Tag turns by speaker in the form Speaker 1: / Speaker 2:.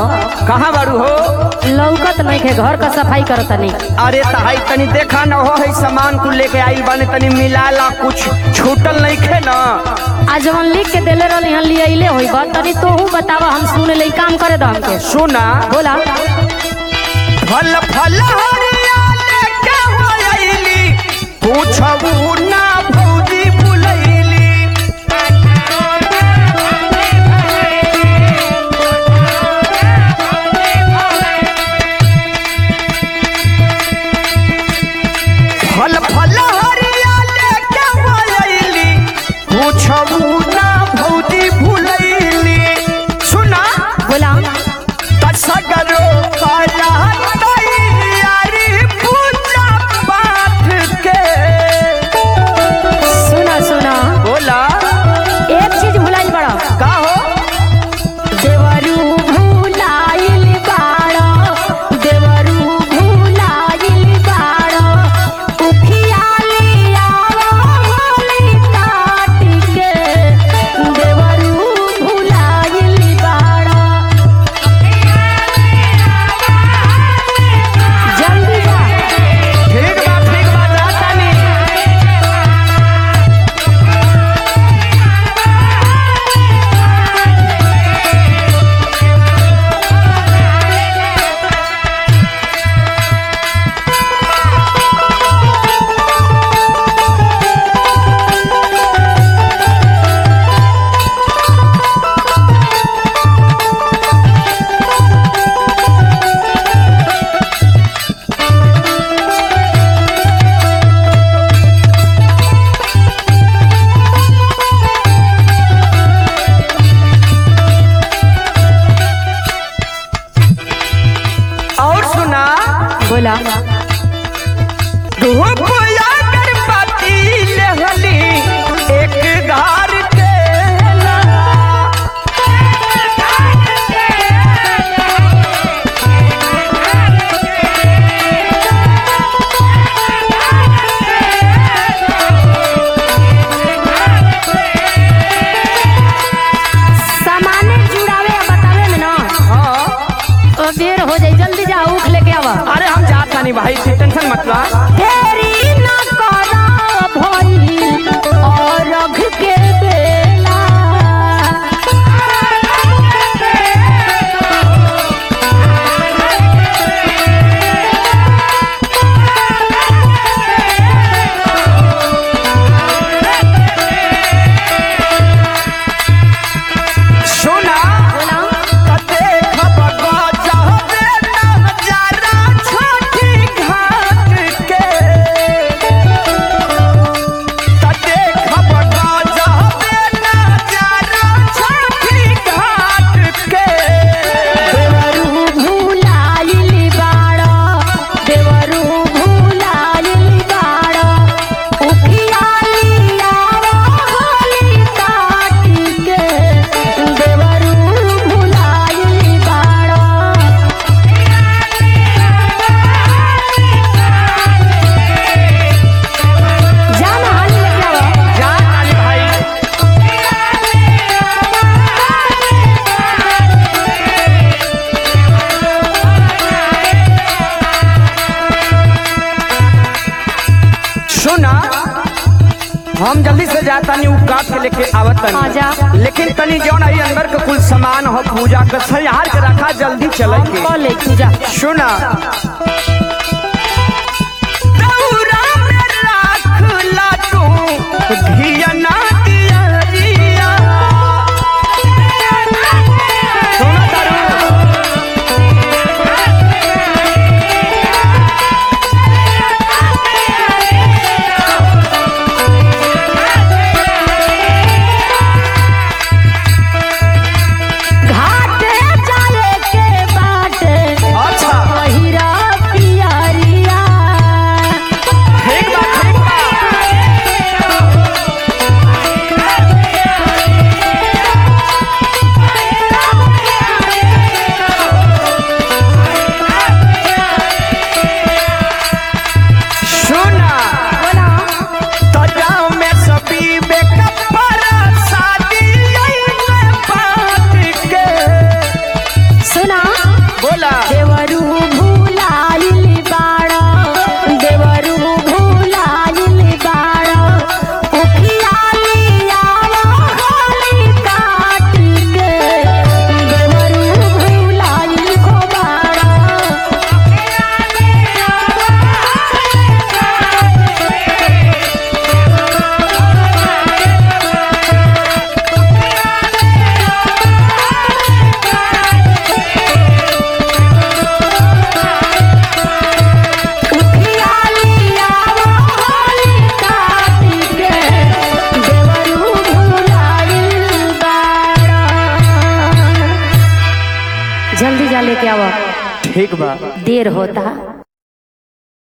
Speaker 1: कहाँ बारू हो
Speaker 2: लौकत नहीं के घर का सफाई करत नहीं
Speaker 1: अरे तहाई तनी देखा न हो है सामान को लेके आई बाने तनी मिलाला कुछ छूटल नहीं खे न
Speaker 2: आज जवन लिख के देले रहली हन लिए अइले होई बा तनी तोहू बतावा हम सुन ले काम करे दो हमके
Speaker 1: सुना
Speaker 2: बोला
Speaker 1: फल फल हरिया लेके हो आइली पूछबू ना भौजी भुलैली फल फल हरिया लेके हो आइली पूछबू ना भौजी भुलैली सुना
Speaker 2: बोला
Speaker 1: सगरो काला तैयारी पूजा पाठ के
Speaker 2: सुना सुना
Speaker 1: बोला
Speaker 2: एक चीज भुलाइल बड़ा
Speaker 1: का हो
Speaker 2: देवरू भुलाइल बाड़ा देवरू भुलाइल बाड़ा उखिया ले आवली काट के देवरू भुलाइल बाड़ा जल्दी जा
Speaker 1: ठीक बा ठीक बा जातानी और सुना
Speaker 2: बोला
Speaker 1: धूप अगरबत्ती लेहली एक घर के
Speaker 2: सामाने जुड़ावे या बतावे में ना
Speaker 1: हाँ
Speaker 2: तो देर हो जाई जल्दी जा उख लेके आवा
Speaker 1: अरे हम जातानी भाई तू टेंशन मत ला
Speaker 2: फेरी न करा भइल और रघ के बेला
Speaker 1: सुना
Speaker 2: बोला
Speaker 1: कते खबगा जावे नजारा छोटी घाट के कते खबगा जावे नजारा छोटी घाट के
Speaker 2: देवरू भुलाइल बाड़ा देवरू भुलाइल बाड़ा उखिया लिया होली काट के देवरू भुलाइल बाड़ा जाना हाली लेके आवा
Speaker 1: जा काली भाई सुना हम जल्दी से जाता नहीं उ काट के लेके आवत
Speaker 2: आजा।
Speaker 1: तनी लेकिन तनी जौन आई अंदर के कुल सामान हो पूजा के सयार के रखा जल्दी चले के
Speaker 2: कॉल ले तू जा
Speaker 1: सुना दौरा में राखला तू घिया ना दिया रिया। सुना तारू?
Speaker 2: घाटे जाए के बाटे
Speaker 1: अच्छा
Speaker 2: पहिरा पिया
Speaker 1: बोला
Speaker 2: देवरू भूलाइल बाड़ा देवरू भूलाइल बाड़ा उखियाली आवा खाली काट के देवरू भूलाइल को बाड़ा उखियाली आवा खाली काट के देवरू भूलाइल बाड़ा जल्दी जा लेके आवा
Speaker 1: ठीक बा
Speaker 2: देर होता